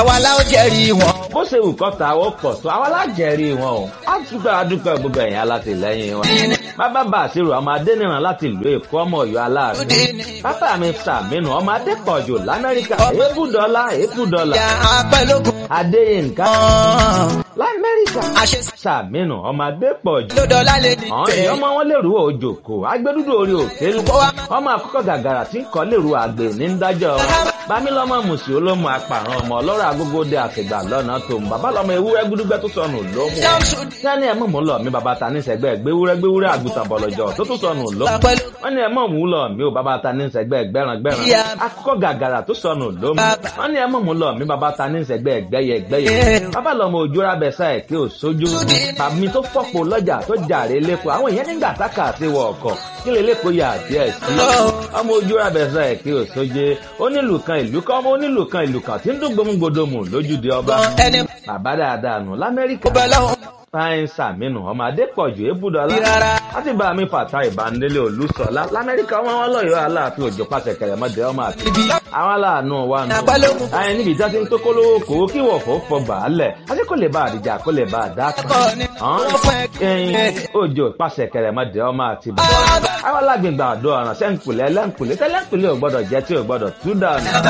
àwa la ó jẹ́rìí wọn. bó ṣe wù kọ́ta ó pọ̀ tó àwọn alájẹrí wọn o á dúpẹ́ adúpẹ́ gbogbo ẹ̀yìn alátìlẹ́yìn wọn. bàbá bá àṣírò ọmọ adẹ́nìràn láti ìlú èkó ọmọ ọ̀yọ́ aláàfin. bàbá mi sàmínú ọmọ adépọ̀jù lamẹ́ríkà èébù dọ́là èébù dọ́là. ìyá apẹ́lógún adéyínká kan. lamẹ́ríkà àṣẹ sàmínú ọmọ adépọ̀jù. lódọ́lá lè ní àwọn tẹ̀. èèyàn ọmọ wọn lèrú òjòkó agbẹdúdú orí òkèlú ọmọ àkọ́kọ́ gàgàrà tí ń kọ́ lèrú àgbè ní ń dájọ́ wọn bámílọ́mọ mùsùlùmí olómù apàrọ̀ ọmọ ọlọ́rọ̀ agógóde àfìgbà lọ́nà tó ń bàbá lọ́mọ ewúrẹ́ gbúdúgbẹ́ tó sọnù lómù sani ẹ̀ mọ̀ mú lọ mi bàbá ta ní sẹ́gbẹ́ gbéwúrẹ́ gbéwúrẹ́ àgùntàn bọ̀lọ̀jọ̀ tó tó sọnù lómù wọ́n ní ẹ̀ mọ̀ mú lọ mi ò bàbá ta ní sẹ́gbẹ́ gbẹ́ràn gbẹ́ràn akọ́kọ́ gàgàrà tó sọnù lómù wọ́n ní ẹ̀ mọ̀ mú lọ mi bàbá ta ní sẹ́gbẹ́ gbẹ́yẹ gbẹ́yẹ bàbá lọ́mọ òjòrà bẹ̀sà ẹ̀ kí ò sójú tàbí tó fọ́pọ̀ lọ́jà tó jàre lẹ́kọ̀ọ́ àwọn èèyàn nígbà tákà sí wọ ọkọ̀ kí lè lẹ́kọ̀ọ́ yà díẹ̀ sí ọmọ ojú abẹ́sẹ̀ ẹ̀ kí ò sóje onílù kan ìlú kan ọmọ onílù kan ìlú kan tí ń dún gbòmùgbòdòmù lójúde ọba ẹni bàbá dáadáa nù lamẹ́ríkà bẹ́ẹ̀ lọ́wọ́ fáyín sàmínú ọmọ adépọ̀jù ébùdọ́lá rárá. láti bá mi fàtà ìbánilé olùsọ̀lá lamẹ́ríkà ọmọ wọn lọ́yọ̀ọ́ aláàfin òjò pàṣẹ kẹrẹmọdé ọmọ àti àwọn aláàánú wa nù. Àpálógún. àyìn níbi ìjà ti ń tó kólówó kòwó kí wọ̀fọ̀ fọgbà á lẹ̀ àti kò lè bá àdìjà kò lè bá àdá kan. Ẹ̀kọ́ ni wọ́n fẹ́ ẹyin òjò pàṣẹ kẹrẹmọdé ọmọ àti bàbá. àwọn alágbègbè àdó ọ̀ràn sẹ́ńkùlẹ̀ lẹ́ńkùlẹ̀ tẹ́lẹ̀ńkùlẹ̀ ò gbọ́dọ̀ jẹ́ tí ò gbọ́dọ̀ tú dànù.